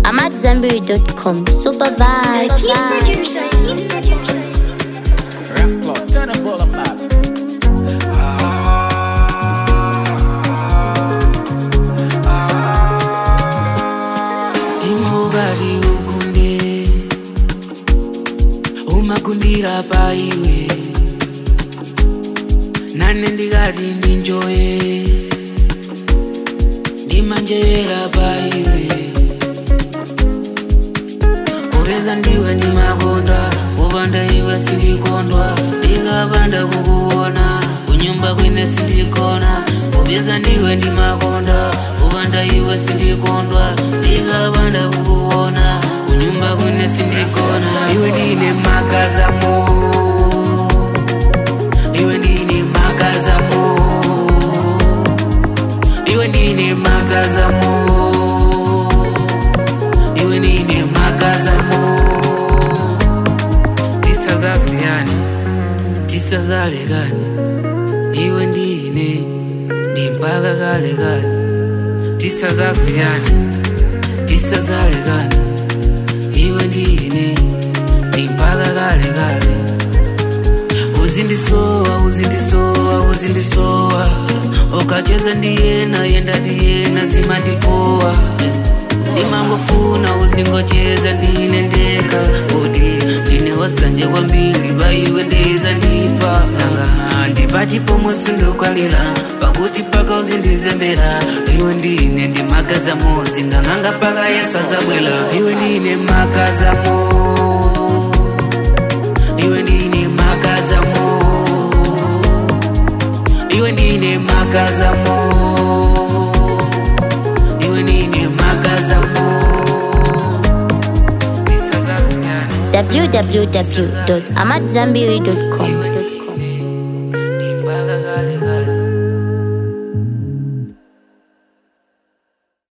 I'm at Zenberry.com. Super vibe. Keep producing, keep producing. Rap plus, turn the volume up. timokati ukunde umakundira paiwe nane ndikati ndinjoye ndimanjera paiwe popeza ndiwe ndimakonda popanda iwe sindikondwa ndikapanda kukuona kunyumba kwene sindikona popeza ndiwe ndimakonda popanda iwe sindikondwa ndikapanda kukuona kunyumba kwene sindikona iwe ndine magazamo iwe ndine magazamo iwe ndine magazamo iwe ndine magazamo tisa zasiyani tisa zalekani iwe ndine ndimpaka kale kale tisa zasiyani tisa zalekani iwe ndine ndimpaka kale kale uzindisowa uzindisowa uzindisowa ukacheza ndiyena yenda ndiyena zimandipowa ndimangofuna uzingocheza ndine ndeka kuti ndine wasanje kwambiri paiwe ndeza ndipa nanga ndipachipomo sindokwanira pakuti paka uzindizembera iwe ndine ndimagazamo zingang'anga paka yesu azabwera iwe ndine magazamo iwe ndine magazamo iwe ndine magazamo iwe ndine magazamo tisazasiyana www.amatzambiri.com. iwe